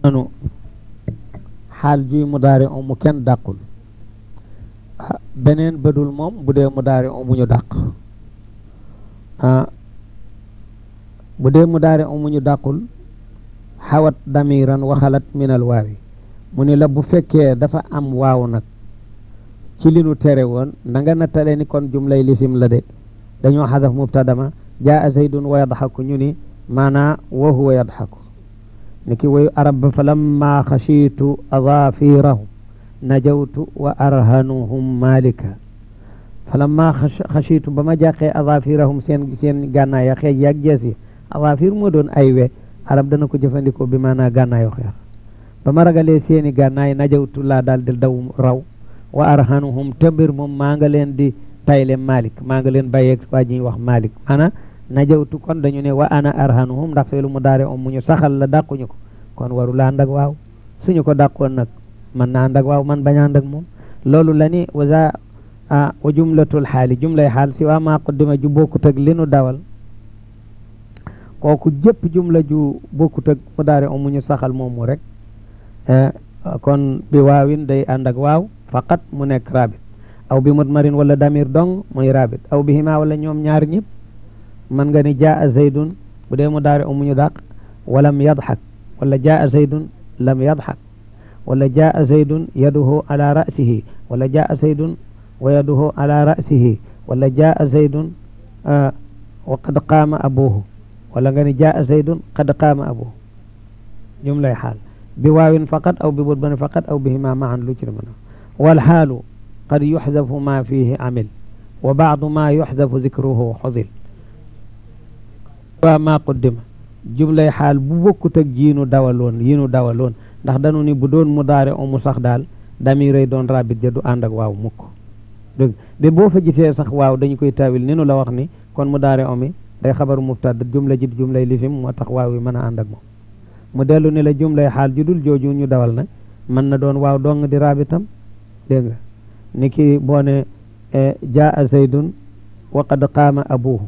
anu xaal juy mudaari o mu kenn dàqul beneen bëdul moom bu dee mudaari o mu ñu dàq bu dee mudaari o mu ñu dàqul xawat damiran waxalat minal waawi mu ni la bu fekkee dafa am waaw nag ci li nu tere woon na nga nattale ni kon jumlay lisim la de dañoo xadaf mubtadama jaa zaydun wa yadxaku ñu ni maanaa wa huwa yadxaku ni ki wayu arab ba fa lamma xashiitu adaafirahum najawtu wa arhanuhum malika fa lamma xashiitu ba ma jàqee adaafirahum seen seen gànnaay ya xeej yaag jees yi adaafir moo doon ay we arab dana ko jëfandikoo bi maanaa gànnaayu xeex ba ma ragalee seeni gànnaay najawtu laa daal di daw raw wa arhanuhum te mbir moom maa nga leen di tayle malik maa nga leen bàyyeeg waa ji wax malik maanaam najawtu kon dañu ne wa ana arhanuhum ndax feelu mu daare om mu ñu saxal la dàquñu ko kon waru la ànd ak waaw suñu ko dàqoon nag man na ànd ak waaw man bañ a ànd ak moom loolu la ni wa za wa jumlatul xaali jumlay xaal si waa maa qaddima ju bokkut ak li nu dawal kooku jëpp jumla ju bokkut ak mu daare om mu ñu saxal moom mu rek kon bi waawin day ànd ak waaw faqat mu nekk rabit aw bi mudmarin wala damir dong muy rabit aw bi hima wala ñoom ñaar ñëpp man nga ni jaa zaydun bu dee mu daari umuñu dàq walam yadxak wala jaa zaydun lam yadxak wala jaa zaydun yaduhu ala ra'sihi wala jaa zaydun wa yaduhu ala ra'sihi wala jaa zaydun wa qad qaama abuhu wala nga ni jaa zaydun qad qaama abuhu jumlay xaal bi waawin faqat aw bi mudmarin faqat aw bihima maan lu ci mën a والحال قد يحذف ما فيه عمل وبعض ما يحذف ذكره حذل وما قدم جملة حال bu bokkut ak jiinu dawaloon yi nu dawaloon ndax dañu ni bu doon mudaare o mu sax daal damiray doon rabit ja du ànd ak waaw mukk dégg de boo fa gisee sax waaw dañu koy tawil ni nu la wax ni kon mudaare o mi day xabaru mubtada jumla ji jumlay lisim moo tax waaw yi mën a ànd ak moom mu dellu ni la jumlay xaal ju dul jooju ñu dawal nag mën na doon waaw dong di rabitam dégg nga ni ki boo ne jaa zaydun wa qad qaama abuhu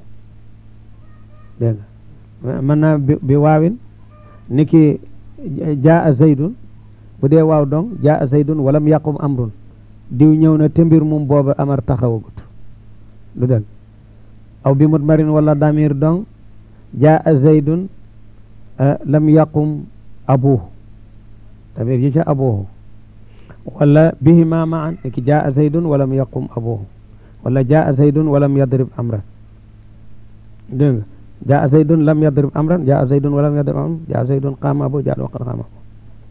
dégg nga mën naa bi waawin ni ki jaa zaydun bu dee waaw dong jaa zaydun walam yaqum amrun diw ñëw na te mbir mum booba amar taxawagut lu dëgg aw bi mudmarin wala damir dong jaa zaydun lam yaqum abuhu damir yi ca abuhu wala bihima maan ki jaa zaydun walam yaqum abuhu wala jaa zaydun walam yadrib amran dégg nga jaa zaydun lam yadrib amran jaa zaydun walam yadrib amran jaa zaydun qaama abuhu jaa waqad qaama abuhu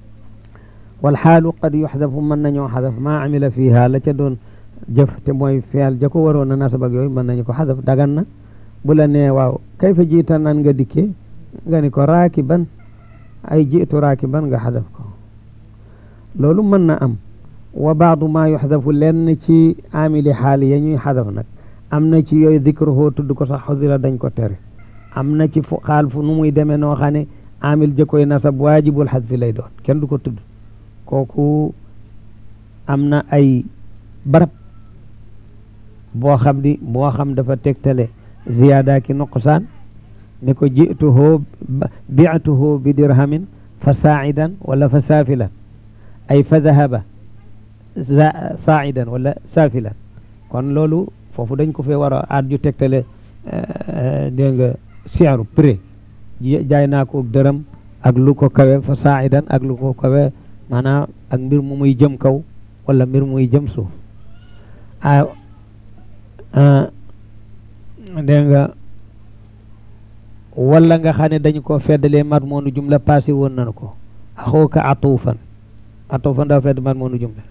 wal xaalu qad yuxdafu mën nañoo xadaf maa amila fiha la ca doon jëf te mooy feel ja ko waroon a nasab ak yooyu mën nañu ko xadaf dagan na bu la nee waaw kay fa jiita nan nga dikkee nga ni ko raakiban ay jiitu raakiban nga xadaf ko loolu mën na am wa baadu maa yuxdafu lenn ci amili xaali ya ñuy xadaf nag am na ci yooyu dikruhu tudd ko sax xudila dañ ko tere am na ci fu xaal fu nu muy demee noo xam ne amil jëkkoy nasab waajibul xadfi lay doon kenn du ko tudd kooku am na ay barab boo xam ni boo xam dafa tegtale ziyaada ki nuqsaan ni ko jituhoo biatuhoo bi dirhamin fa saa'idan wala fa saafilan ay fa dahaba saa'idan wala saafilan kon loolu foofu dañ ko fee war a aat ju tegtale dégg nga siaru prix jaay naa ko dërëm ak lu ko kawe fa saa'idan ak lu ko kawe maanaam ak mbir mu muy jëm kaw wala mbir muy jëm suuf a dégg nga wala nga xam ne dañu ko feddalee mat moonu jumla passé woon nañu ko axooka atuufan atuufan dafa fedd mat moonu jumla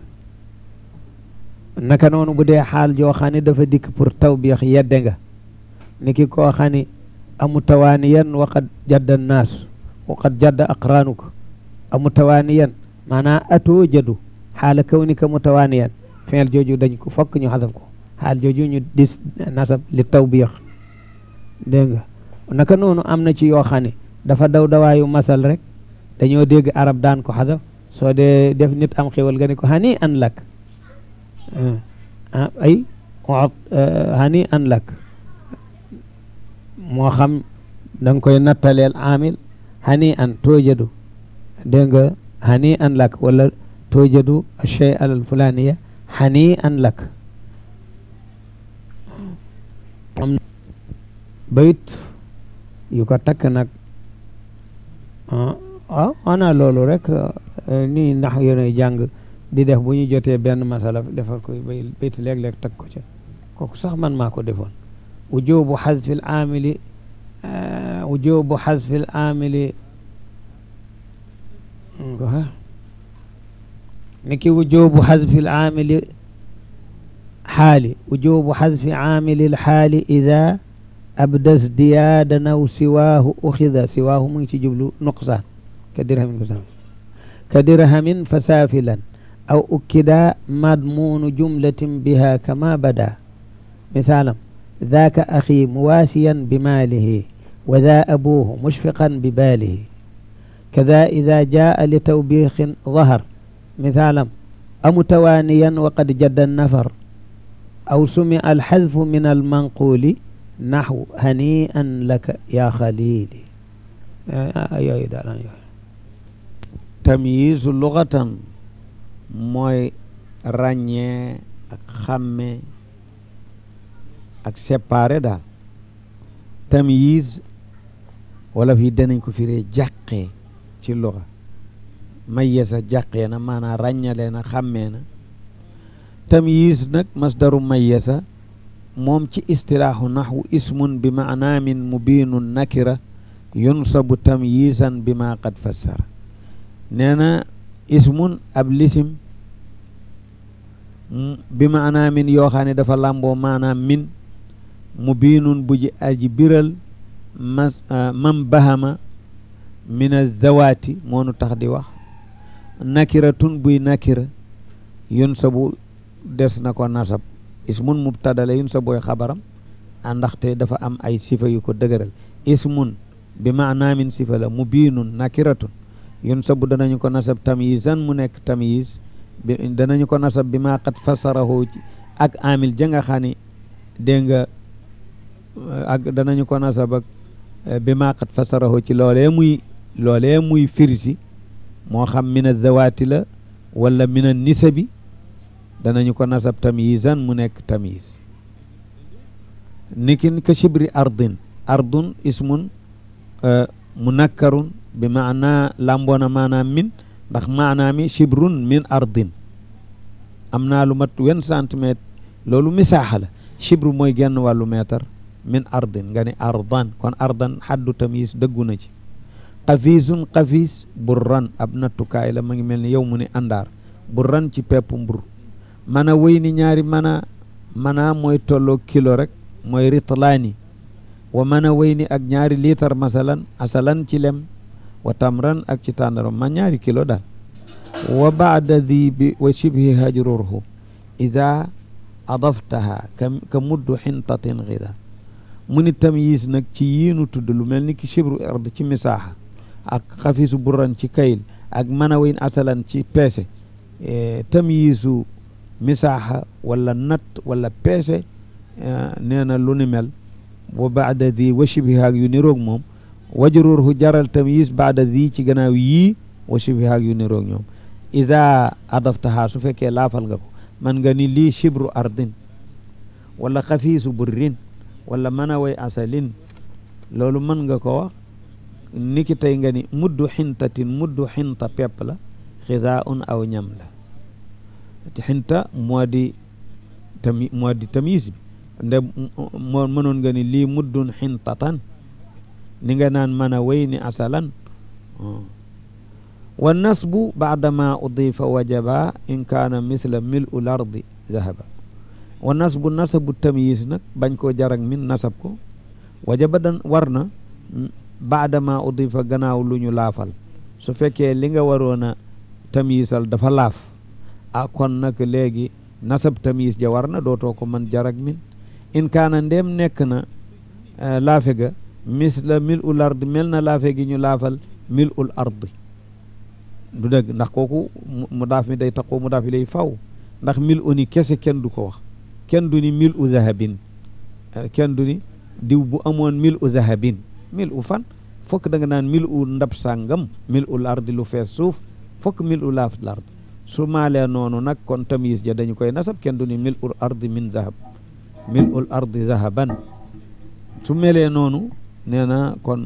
naka noonu bu dee xaal joo xam ne dafa dikk pour tawbiix yedde nga ni ki koo xam ne amu tawaaniyan waqad jadda naas waqad jadda aqraanuka amu tawaaniyan maanaam atoo jadu xaala kawnika mutawaaniyan feel jooju dañ ko fokk ñu xasab ko xaal jooju ñu dis nasab li tawbiix dégg nga naka noonu am na ci yoo xam ne dafa daw dawaayu masal rek dañoo dégg arab daan ko xasab soo dee def nit am xéwal nga ne ko hani an lak ay hani an lak moo xam da nga koy nattaleel amil hani an toojadu dégg nga hani an lak wala toojadu chey al fulaniya hani an lak am bayit yu ko takk nag ah ana loolu rek nii ndax yéenay jàng di def bu ñu jotee benn masala defal koy bay bayt léeg-léeg teg ko ca kooku sax man maa ko defoon wujubu xasfi l amili wujubu xasfi l amili niki wujubu xasfi l amili xaali wujubu xasfi amili l xaali ida abdas diyaadan aw siwaahu uxida siwaahu mu ngi ci jublu nuqsaan ka dirhamin fa ka dirhamin fa saafilan aw ukkida madmuunu jumlatin biha kama bada misaalam ذاك أخي مواسيا بماله وذا أبوه مشفقا بباله كذا إذا جاء لتوبيخ ظهر مثالا أمتوانيا وقد جد النفر أو سمع الحذف من المنقول نحو هنيئا لك يا خليلي tamyiz lughatan mooy ràññee ak xàmme ak séparé daal tamyiz wala fii danañ ko firee jàqee ci lugha mayyasa jàqee na maanaam ràññalee na xàmmee na tamyiz nag masdaru mayyasa moom ci istilaahu naxwu ismun bi maanaamin mubiinun nakira yunsabu tamyisan bi ma qad fassara nee na ismun ab lisim bi maanaamin yoo xam ne dafa làmboo maanaam min mubiinun bu ji aji biral ma mam bahama min azawaati moonu tax di wax nakiratun buy nakira yunsabu des na ko nasab ismun mubtada la yun sa booy xabaram a ndaxte dafa am ay sifa yu ko dëgëral ismun bi maanaamin sifa la mubiinun nakiratun yun sa bu danañu ko nasab tamyisan mu nekk tamyiz bi danañu ko nasab bi maa qad fasarahu ak amil ja nga xam ne dégg nga ak danañu ko nasab ak bi maa qad fasarahu ci loolee muy loolee muy firisi moo xam min azawaati la wala min a nisabi danañu ko nasab tamyizan mu nekk tamyiz nikin ka shibri ardin ardun ismun munakkarun bi maana lamboona maanaam min ndax maanaa mi shibrun min ardin am naa lu mat wen centimètre loolu misaaxa la shibru mooy genn wàllu mètre min ardin nga ni ardan kon ardan xaddu tamyiz dëggu na ci xafiisun xafiis burran ab nattukaay la ma ngi mel ni yow mu ni àndaar burran ci pepp mbur mana wéy ni ñaari mana mana mooy tolloo kilo rek mooy ritlaani wa mana wéy ni ak ñaari liitar masalan asalan ci lem wa tamran ak ci tàndaram ma ñaari kilo daal wa baada di bi wa shibhi hajrurhu ida adaftaha ka muddu xintatin xida mu ni tamyiz nag ci yiinu tudd lu mel ni ki shibru ard ci misaaxa ak xafiisu burran ci kayil ak mana wéy asalan ci peese tamyizu misaaxa wala nat wala peese nee na lu ni mel wa baada di wa shibhaak yu niroog moom wajruurhu jaral tamyiz baada di ci gannaaw yii wa shibhaak yu niroog ñoom ida adaftaha su fekkee laafal nga ko man nga ni lii shibru ardin wala xafiisu burrin wala manaway asalin loolu mën nga ko wax niki tey nga ni muddu xintatin muddu xinta pepp la xidaa un aw ñam la xinta moo di tami moo di tamis bi nde moo mënoon nga ni lii muddun xintatan ni nga naan mën a wéy ni asalan wa nasbu baadama udifa wajaba in kaana misla mil u lardi zahaba wa nasbu nasabu tamyiz nag bañ koo jarak min nasab ko wajaba dan war na baadama udifa gannaaw lu ñu laafal su fekkee li nga waroon a tamyizal dafa laaf ah kon nag léegi nasab tamyiz ja war na dootoo ko mën jarak min in kaana ndéem nekk na laafe ga misla mil ul ardi mel na laafe gi ñu laafal mil ul ardi du dëgg ndax kooku mu daaf mi day taqoo mu daaf yi lay faw ndax mil u ni kese kenn du ko wax kenn du ni mil u zahabin kenn du ni diw bu amoon mil u zahabin mil u fan fokk da nga naan mil u ndab sàngam mil ul ardi lu fees suuf fokk mil u laaf lard su maalee noonu nag kon tamyiz ja dañu koy nasab kenn du ni mil ul ardi min zahab mil ul ardi zahaban su melee noonu nee na kon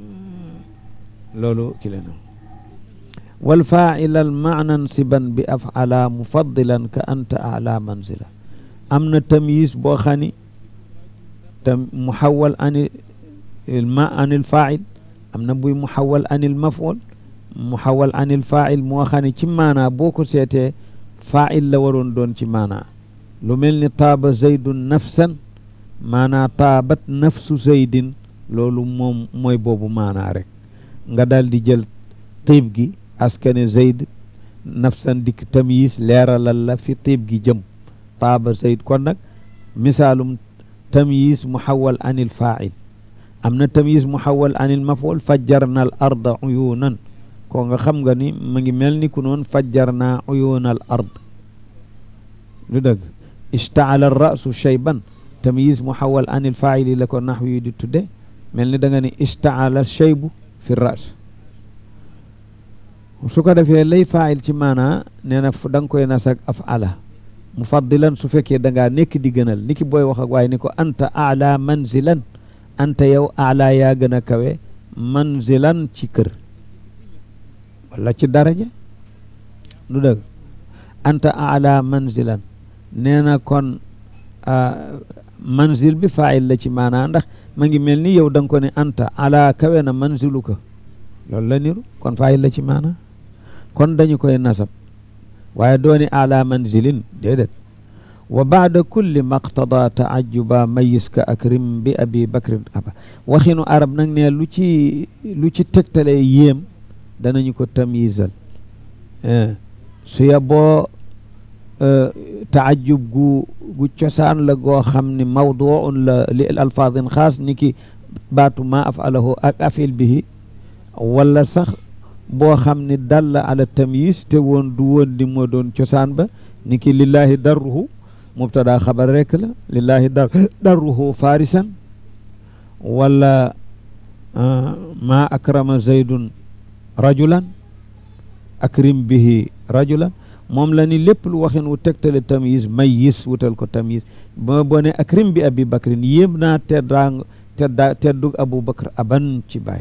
loolu ci leen wal faa'ila al ma'nan siban bi af'ala mufaddilan ka anta a'la manzila am na tamyiz boo xam ni tam muhawwal ani ma anil faa'il am na buy muhawwal anil maf'ul muhawwal anil faa'il moo xam ne ci maanaa boo ko seetee faa'il la waroon doon ci maanaa lu mel ni taaba zaydun nafsan maanaa taabat nafsu zaydin loolu moom mooy boobu maanaa rek nga daal di jël tiib gi askane zayd nafsan dikk tamyiz leeralal la fi tiib gi jëm taaba zayd kon nag misaalum tamyiz muhawwal anil faa'il am na tamyiz muhawwal anil maf'ul fajjarna al arda uyunan ko nga xam nga ni mu ngi mel ni ku noon fajjarna uyuna al ard lu dëgg ishtaala al ra'su shayban tamyiz muhawwal anil faa'ili la ko naxw yi di tudde mel ni da nga ni ishtaala shaybu fi ras su ko defee lay faa'il ci maanaa nee na da nga koy nasak af'ala mufaddilan su fekkee da ngaa nekk di gënal ni ki booy wax ak waaye ni ko anta a'la manzilan anta yow a'la yaa gën a kawe manzilan ci kër wala ci daraja du dëgg anta a'la manzilan nee na kon manzil bi faa'il la ci maanaa ndax ma ngi mel ni yow da nga ko ne anta ala kawe na manziluka loolu la niru kon faa'il la ci maanaa kon dañu koy nasab waaye dooni ala manzilin déedéet wa baada kulli maqtada taajuba mayis ka akrim bi abi bakrin aba waxinu arab nag ne lu ci lu ci tegtale yéem danañu ko tamyizal su ya boo taajub gu gu cosaan la goo xam ni mawduun la li alfaadin xaas ni ki baatu ma afalahu ak afil bihi wala sax boo xam ni dalla ala tamyiz te woon du woon di moo doon cosaan ba ni ki lillahi darruhu mubtada xabar rekk la lillahi dar darruhu farisan wala ma akrama zaydun rajulan akrim bihi rajulan moom la ni lépp lu waxin wu tegtale tamyiz mayyiz wutal ko tamyiz ba boo ne akrim bi abi bakrin yéem naa teddaang tedda teddug abu bakr aban ci baay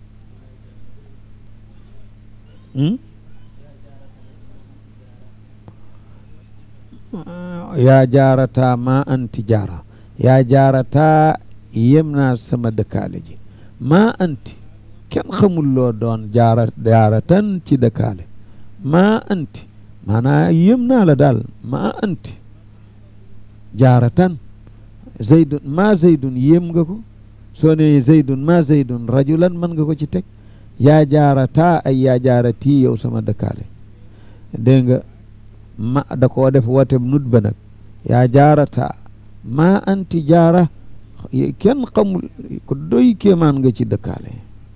yaa jaarata ma anti jaara yaa jaarata yéem naa sama dëkkaale ji ma anti kenn xamul loo doon jaara jaaratan ci dëkkaale ma anti maanaa yéem naa la daal ma anti jaaratan zaydun ma zaydun yéem nga ko soo ne zaydun ma zaydun rajulan mën nga ko ci teg yaa jaarata ay yaa jaarati yow sama dëkkaale dégg nga ma da koo def woote nut ba nag yaa jaarata ma anti jaara kenn xamul ko doy kéemaan nga ci dëkkaale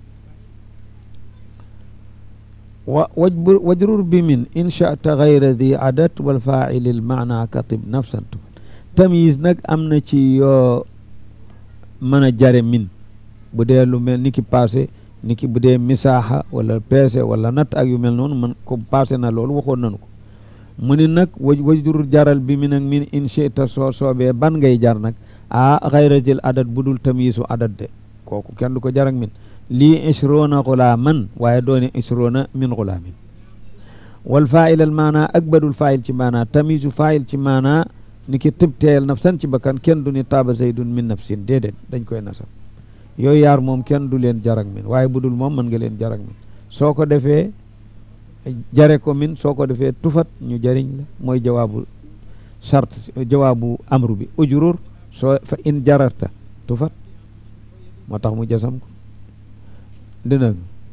wa wajbur wajrur bi min inchata gayra di adat wal faili l maana katib nafsan tamyiz nag am na ci yoo mën a jare min bu dee lu mel ni ki passé ni ki bu dee misaaxa wala peese wala natt ak yu mel noonu man ko passé na loolu waxoon nañu ko mu ni nag waj wajdur jaral bi min ak min inchita soo soobee ban ngay jar nag a xayratil adat bu dul tamyisu adat de kooku kenn du ko jar ak min lii ishrona xulaaman waaye doone ishrona min xulaamin wal faa'il al maana ak badul faa'il ci maana tamisu faa'il ci maana ni ki tibteel nafsan ci bakkan kenn du ni taaba zaydun min nafsin déedéet dañ koy nasab yooyu yaar moom kenn du leen jarak min waaye budul moom mën nga leen jarak min soo ko defee jare ko min soo ko defee tufat ñu jariñ la mooy jawaabu sart jawaabu amru bi ujurur soo fa in jararta tufat moo tax mu jasam ko dina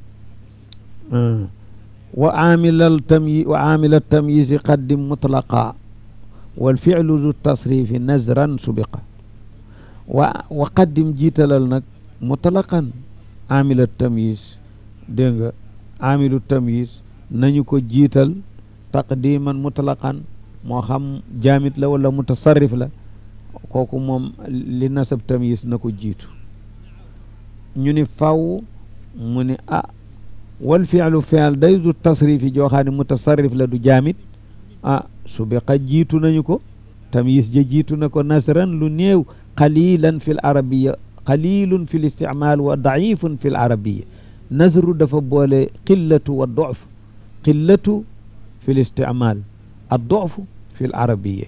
wa aamilal tamyi wa aamila tamyizi qaddim mutlaqa wal fi'lu du tasrifi nazran subiqa wa wa qaddim jiitalal nag mutlaqan aamila tamyiz dégg nga aamilu tamyiz nañu ko jiital taqdiman mutlaqan moo xam jaamit la wala mutasarrif la kooku moom li nasab tamyiz na ko jiitu ñu ni faw mu ni ah wal fi'lu fi'l day du tasrifi joo xam ne mutasarrif la du jaamit ah subiqa jiitu nañu ko tamyiz ja jiitu na ko nasran lu néew qalilan fi l arabiya qalilun fi l isticmaal wa daifun fi l arabiya nasru dafa boole qillatu wa dof qillatu fi l isticmaal a dof fi l arabiya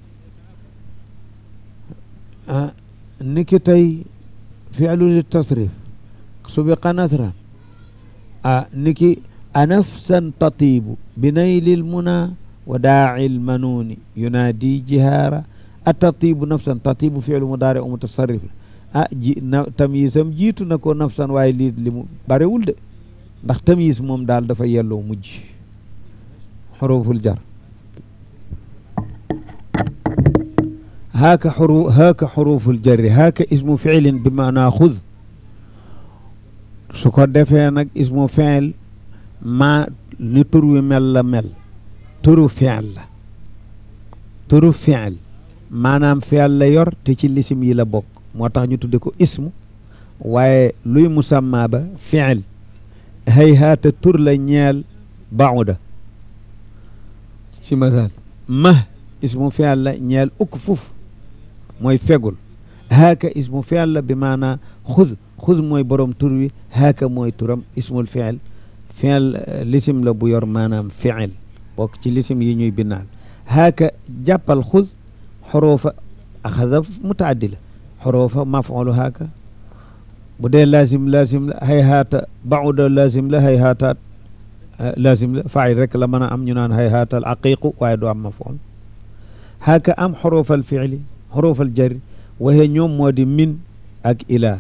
niki tey fi'lu li tasrif subiqa nasran a niki anafsan tatibu bi naylil muna wa daaci lmanuuni yunaadi jihaara a tatibu nafsan tatibu fi'lu mudaari u mutasarrif ah ji na tamyiisam jiitu na ko nafsan waaye lii li mu barewul de ndax tamyiis moom daal dafa yelloo mujj xuruful jar haaka xuru haaka xuruful jarri haaka ismu fiilin bi maanaa xud su ko defee nag ismu fiil maa ni tur wi mel la mel turu fiil la turu fiil maanaam fiil la yor te ci lisim yi la bokk moo tax ñu tudde ko ismu waaye luy musamma ba fiil hay haata tur la ñeel bauda ci masal ma ismu fiil la ñeel ukk fuf mooy fegul haaka ismu fiil la bi maanaa xud xud mooy borom tur wi haaka mooy turam ismul fiil fiil lisim la bu yor maanaam fiil bokk ci lisim yi ñuy binnaal haaka jàppal xud xorofa axada mutaaddi la xorofa mafulu haaka bu dee laasim laasim la hay haata bauda laasim la hay haataat laasim la faayil rek la mën a am ñu naan hay haatal aqiqu waaye du am maful haaka am xorofal fiili xorofal jari waxe ñoom moo di min ak ilaa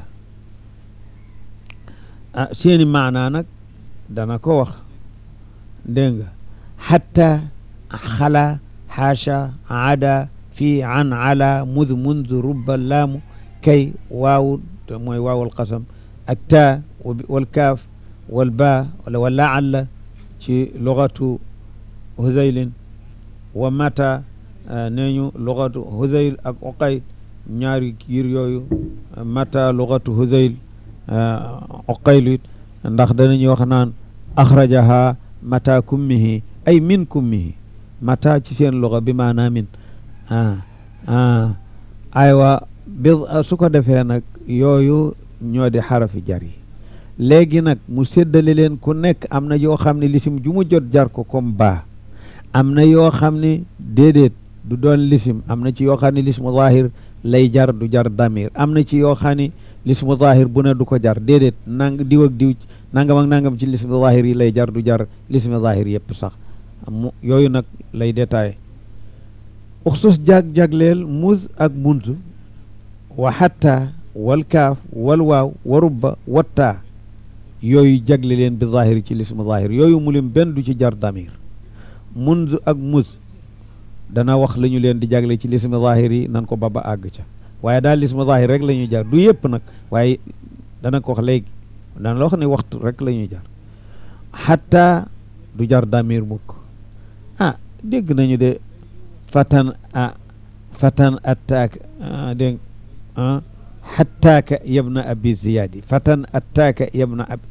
ah seeni maanaa nag dana ko wax dégg nga xatta xala xaasha ada fii an ala mud mund rubba laamu kay waawu te mooy waawul qasam ak taa wal kaaf wal baa wala wa laalla ci lugatu huzaylin wa mata nee ñu lugatu huzayl ak uqayl ñaari kiir yooyu mata lugatu huzayl uqayl it ndax danañu wax naan axrajaha mata kummihi ay min kummihi mata ci seen luga bi maanaa min ah ah aywa bi su ko defee nag yooyu ñoo di xarafi jar yi léegi nag mu séddale leen ku nekk am na yoo xam ne lisim ju mu jot jar ko comme baa am na yoo xam ne déedéet du doon lisim am na ci yoo xam ne lismu zahir lay jar du jar damir am na ci yoo xam ne lismu zahir bu ne du ko jar déedéet nang diw ak diw nangam ak nangam ci lismu zahir yi lay jar du jar lismu zahir yëpp sax mu yooyu nag lay détaillé uxsus jag-jagleel muz ak muntu wa xatta wal kaaf wal waaw wa rubba wattaa yooyu jagle leen bi zahir ci lismu zahir yooyu mu lim benn du ci jar damir mund ak muz dana wax la ñu leen di jagle ci lismu zahir yi nan ko ba ba àgg ca waaye daal lismu zahir rek la ñuy jar du yëpp nag waaye dana ko wax léegi dana la wax ne waxtu rek la ñuy jar xatta du jar damir mukk ah dégg nañu de fatan a fatan attaak dégg ah xattaaka yabna abi ziyaadi fatan attaaka yabna abi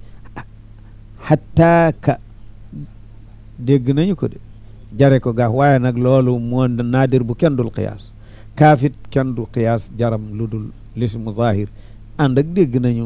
xattaaka dégg nañu ko de jare ko gaaf waaye nag loolu moo naadir bu kenn dul qiyaas kaafit kenn du qiyaas jaram lu dul lismu zahir ànd ak dégg nañu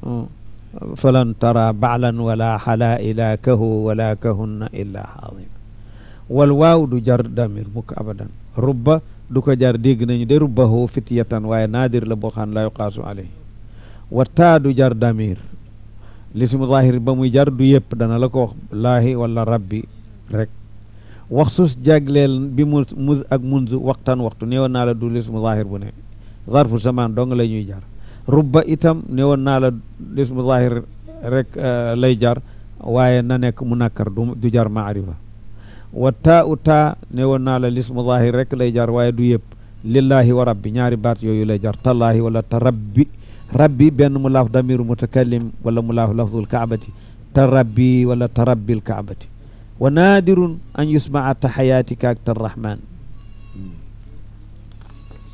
falan tara baalan wala xalaila kahu wala kahunna illa xaadima wal waaw du jar damir mukk abadan rubba du ko jar dégg nañu de rubbahu fityatan waaye naadir la boo xam la yuqaasu alayhi wa taa du jar damir lismu zahir ba muy jar du yëpp dana la ko wax laahi wala rabbi rek wax sus jagleel bi mu muz ak munz waxtaan waxtu néewoon naa la du lismu zahir bu ne zarfu zaman dong la ñuy jar rubba itam néewoon naa la lismu zahir rek lay jar waaye na nekk mu nakkar du jar maarifa wa taa u taa ne woon naa la lismu zahir rek lay jar waaye du yëpp lillahi wa rabbi ñaari baat yooyu lay jar tallaahi wala ta rabbi rabbi benn mu laaf damiru mutakallim wala mu laaf lafdul kaabati ta rabbi wala ta rabbil kaabati wa naadirun an yusmaa taxayaatika ak tarrahman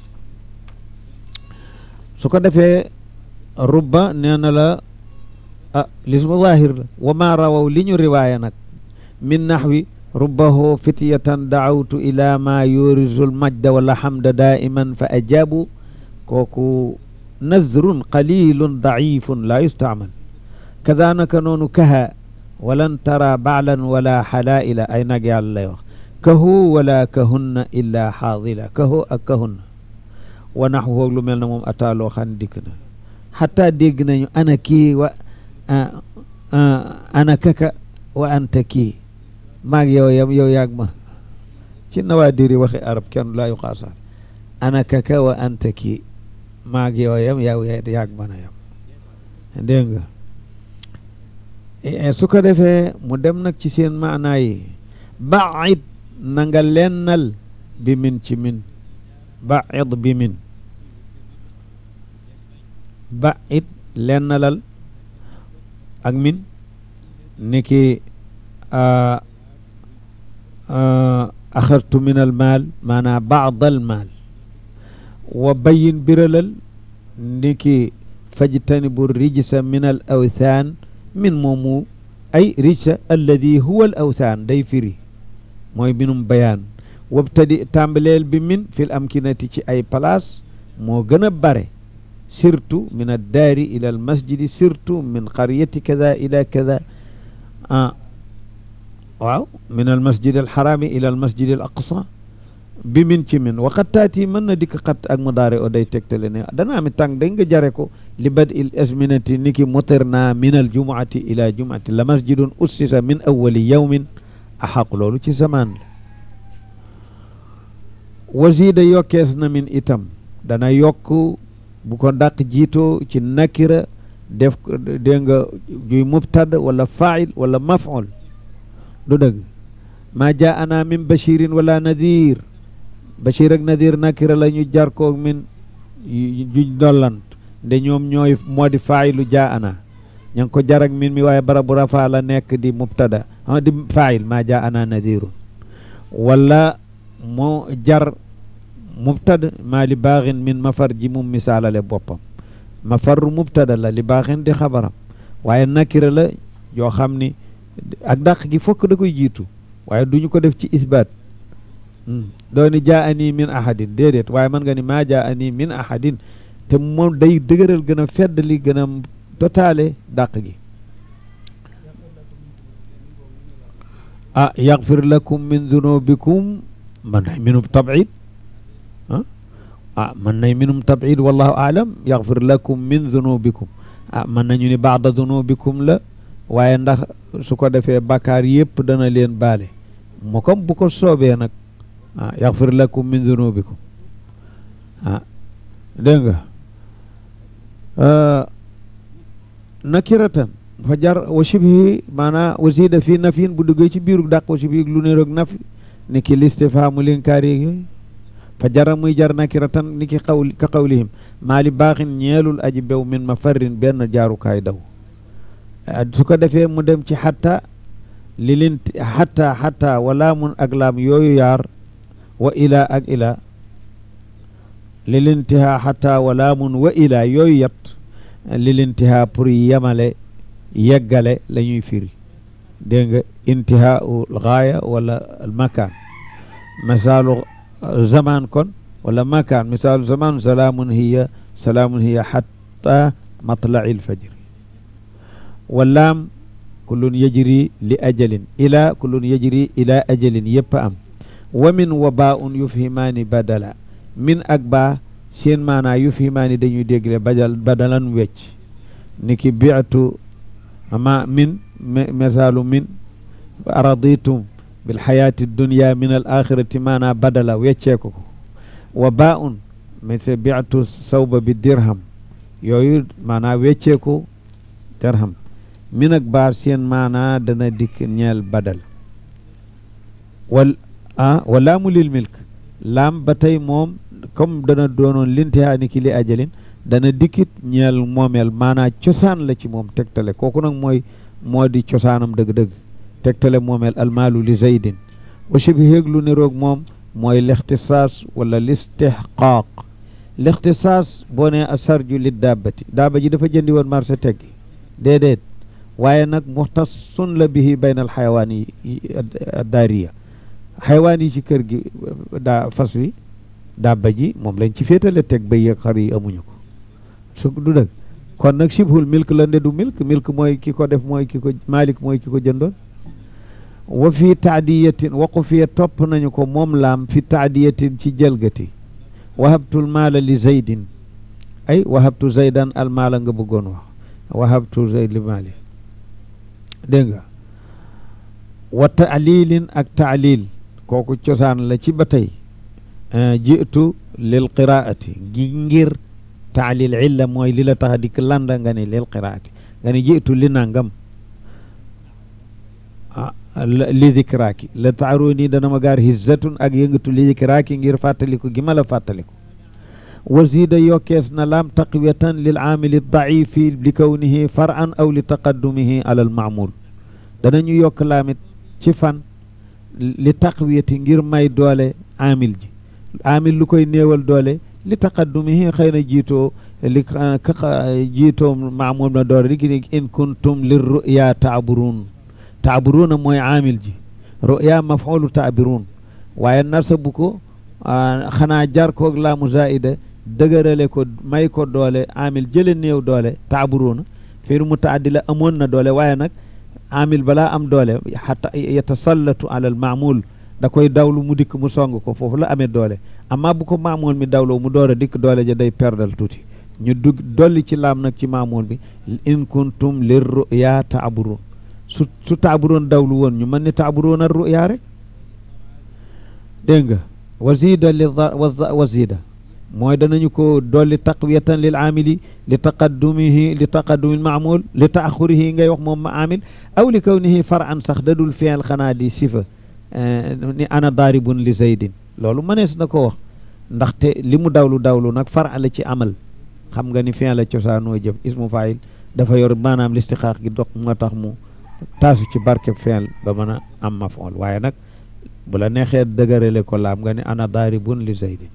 su ko defee rubba nee na la ah lismu zahir la wa ma rawaw li ñu riwaaya nag min naxwi rubbahu fityatan daawtu ila ma yurisu lmajda wala xamda daiman fa ajabu kooku nazrun qalilun daifun la yustaamal kadanaka noonu kaha walan tara baalan wala xalaila ay nag yàlla lay wax kahu wala kahunna illa xaadila kahu ak kahunna wa naxwu lu mel na moom ataaloo xan dikk na xataa dégg nañu ana kii wa ana kaka wa anta kii maag yow yam yow yaag ma ci nawaadiri waxi arab kenn laa yu xaasaar ana kaka wa anta kii maag yow yam yow yaag man a yam dégg nga su ko defee mu dem nag ci seen maanaa yi baid na nga lennal bi min ci min baid bi min baid lennalal ak min niki axartu min al maal maanaa baad al maal wa bayin biralal niki fajtanibu rijsa min al awthaan min moomu ay rijsa alladi huwa al awthaan day firi mooy binum bayaan wabtadi tàmbaleel bi min fil amkinati ci ay place moo gën a bare surtout min addaari ila al masjidi surtout min qaryati kada ila kada ah waaw min al masjid al xaraami ila al masjid al aqsa bi min ci min waxat taati mën na dikk xat ak mudaare o day tegtale ne dana ami tàng dañ nga jare ko li bad il asminati niki mutirna min al jumuati ila jumuati la masjidun ussisa min awali yawmin axaq loolu ci zamaan la wasiida yokkees na min itam dana yokk bu ko dàq jiitoo ci nakira def dégg nga juy mubtada wala fail wala maful du dëgg maa jaa ana min bashirin wala nadir bashir ak nadir nakira la ñu jar koog min juñ dollant nde ñoom ñooy moo di failu jaa ana ña ngi ko jar ak min mi waaye barabu rafa la nekk di mubtada ah di fail maa jaa ana nadirun wala moo jar mubtada maa li baaxin min mafar ji mum misaalale boppam mafarru mubtada la li baaxin di xabaram waaye nakira la yoo xam ni ak dàq gi fokk da koy jiitu waaye duñu ko def ci isbaat doo ni jaa ani min ahadin déedéet waaye mën nga ni maa jaa ani min ahadin te moom day dëgëral gën a fedd li gën a totaale dàq gi ah yaxfir lakum min dunubikum man nay minum tabid ah ah man nay minum tabid wallahu aalam yaxfir lakum min dunubikum ah mën nañu ni baada dunubikum la waaye ndax su ko defee bàkkaar yëpp dana leen baale mu comme bu ko soobee nag ah yaxfir lakum min dunubikum ah dégg nga nakiratan fa jar wa shibhi maanaa wasida fii nafin bu duggee ci biiru dàq wa shibhi lu ne roog nafi ni ki listifhaamu linkaari yooyu fa jara muy jar nakiratan ni ki xaw ka qawlihim maali baaxin ñeelul aji bew min ma farrin benn jaarukaay daw su ko defee mu dem ci xatta li lin xatta xatta wala mun ak laam yooyu yaar wa ila ak ila li lintihaa xatta wala mun wa ila yooyu yat li lintihaa pour yemale yeggale la ñuy firi dégg nga intihaau gaaya wala makaan misaalu zaman kon wala makaan misaalu zaman salaamun hiya salaamun hiya xatta matlai lfajri walaam kullun yajri li ajalin ila kullun yajri ila ajalin yëpp am wa min wa baa un yufhimaani badala min ak baa seen maanaa yufhimaani dañuy dégle badal badalan wecc ni ki biatu ma min misaalu min araditum bilxayaati dunya min al axirati maanaa badala wecceeko ko wa baa un mise biatu sawba bi dirham yooyu maanaa wecceeko dirham min ak baar seen maanaa dana dikk ñeel badal wal ah wa laamu lil milk laam ba tey moom comme dana doonoon lintihaa ni ki li ajalin dana dikkit ñeel moomeel maanaa cosaan la ci moom tegtale kooku nag mooy moo di cosaanam dëgg-dëgg tegtale moomeel almaalu li zaydin wa shibhi lu niroog moom mooy lixtisaas wala listihqaaq lixtisaas boo nee asarju li daabati daaba ji dafa jëndi woon marché teggi déedéet waaye nag muxtasun la bihi bayna al xayawaan yi daariya xayawaan yi ci kër gi daa fas wi dabba ji moom lañ ci féetale teg bëy ak xar yi amuñu ko su du dëgg kon nag shibhul milk la nde du milk milk mooy ki ko def mooy ki ko malik mooy ki ko jëndoon wa fi taadiyatin waqu fiye topp nañu ko moom laam fi taadiyatin ci jëlgati wahabtul maala li zaydin ay wahabtu zaydan al maala nga bëggoon wax wahabtu zayd li maali dégg nga wa taalilin ak taalil kooku cosaan la ci ba tey jiitu lil qiraati gi ngir taalil illa mooy li la tax a dikk landa nga ne lil qiraati nga ne jiitu li nangam li dikraaki la taaroo nii dana ma gaar hizzatun ak yëngatu li dikraaki ngir fàttaliku gi ma la fàttaliku wazida yokkees na laam taqwiyatan lil aamili daifi li kawnihi faran aw li taqaddumihi ala al maamul danañu yokk laamit ci fan li taqwiyati ngir may doole aamil ji aamil lu koy néewal doole li taqaddumihi xëy na jiitoo li jiitoo maamul na doole li ki in kuntum lir ruya taaburuun taaburuuna mooy aamil ji ruya mafulu taabiruun waaye nasabu ko xanaa jar koog laamu zaida dëgërale ko may ko doole aamil jële néew doole taaburuuna fiir mutaaddi la amoon na doole waaye nag aamil balaa am doole xata yatasallatu ala al maamul da koy dawlu mu dikk mu song ko foofu la amee doole amma bu ko maamul mi dawloo mu door a dikk doole ja day perdal tuuti ñu dugg dolli ci laam nag ci maamul bi in kuntum lir ruya taaburuun su su taaburoon dawlu woon ñu mën ni taaburoon a ruya rek dégg nga wazida li wazida mooy danañu ko dolli taqwiyatan lil aamili li taqaddumihi li taqaddumi maamul li taaxurihi ngay wax moom ma aamil aw li kawnihi faran sax dadul fiil xanaa di sifa ni ana daaribun li zaydin loolu mënees na ko wax ndaxte li mu dawlu dawlu nag far la ci amal xam nga ni fiil la cosaanoo jëf ismu faayil dafa yor maanaam listixaaq gi dox moo tax mu taasu ci barkeb fiil ba mën a am mafool waaye nag bu la neexee dëgërale ko laam nga ni ana daaribun li zaydin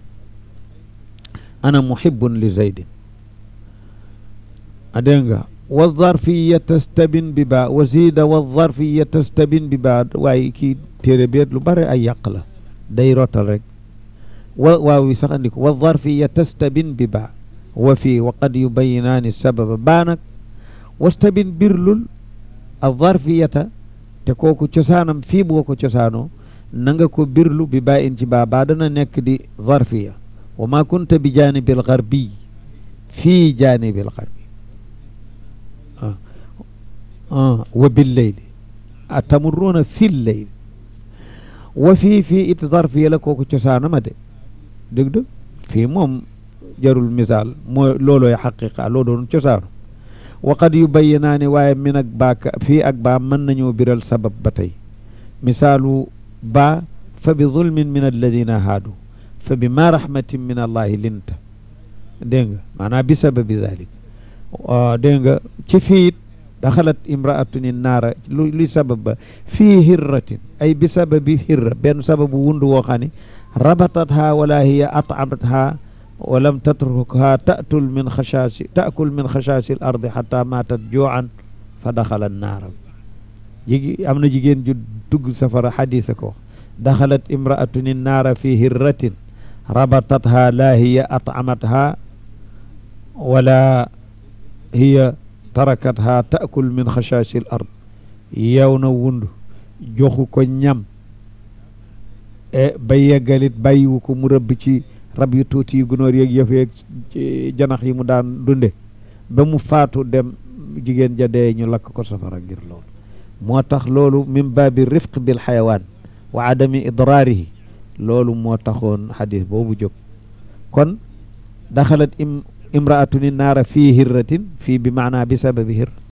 ana muhibbun li zaydin a dégg nga wa zarfiya tastabin bi baa wa zida wa zarfiya tastabin bi baa waaye kii téere beet lu bare ay yàq la day rotal rek wa waaw wi sax andi ko wa zarfiya tastabin bi baa wa fii wa qad yubayinaani sababa baa nag wastabin birlul a zarfiyata te kooku cosaanam fii boo ko cosaanoo na nga ko birlu bi baa in ci baa baa dana nekk di zarfiya wa ma kunta bi janibil garbi fii janibil garbi wa billeyli a tamurruuna fil leyli wa fii fii it zarfiya la kooku cosaanama de dëgg dëgg fii moom jarul misaal mooy loolooy xaqiqa loo doon cosaanu wa qad yubayyinaani waaye min ak baaka fii ak baa mën nañoo biral sabab ba tey misaalu baa fa bi zulmin min alladina haadu fa bi ma rahmatin min allahi linta dégg nga maanaam bi sababi zalik dégg nga ci fiit daxalat imraatuni naara lu luy sabab ba fii hirratin ay bi sababi hirra benn sababu wundu woo xam ne rabatatha wala hiya atamatha wa lam tatrukha tatul min xashaasi taakul min xashaasi l ardi xata maatat juuan fa daxala naara jigi am na jigéen ju dugg safara xadisa ko daxalat imraatuni naara fi hirratin rabatatha la hiya atamatha wala hiya tarakatha taakul min xashashi l ard yow na wund joxu ko ñam e ba yeggalit bàyyiwu ko mu rëbb ci rab yu tuuti yu gunóor yeeg yëf yeeg janax yi mu daan dunde ba mu faatu dem jigéen ja dee ñu lakk ko safara ngir loolu moo tax loolu min baabi rifq bil xayawaan wa adami idraarihi loolu moo taxoon xadis boobu jóg kon daxalat im imraatuni naara fii hirratin fii bi maanaa bi sababi hir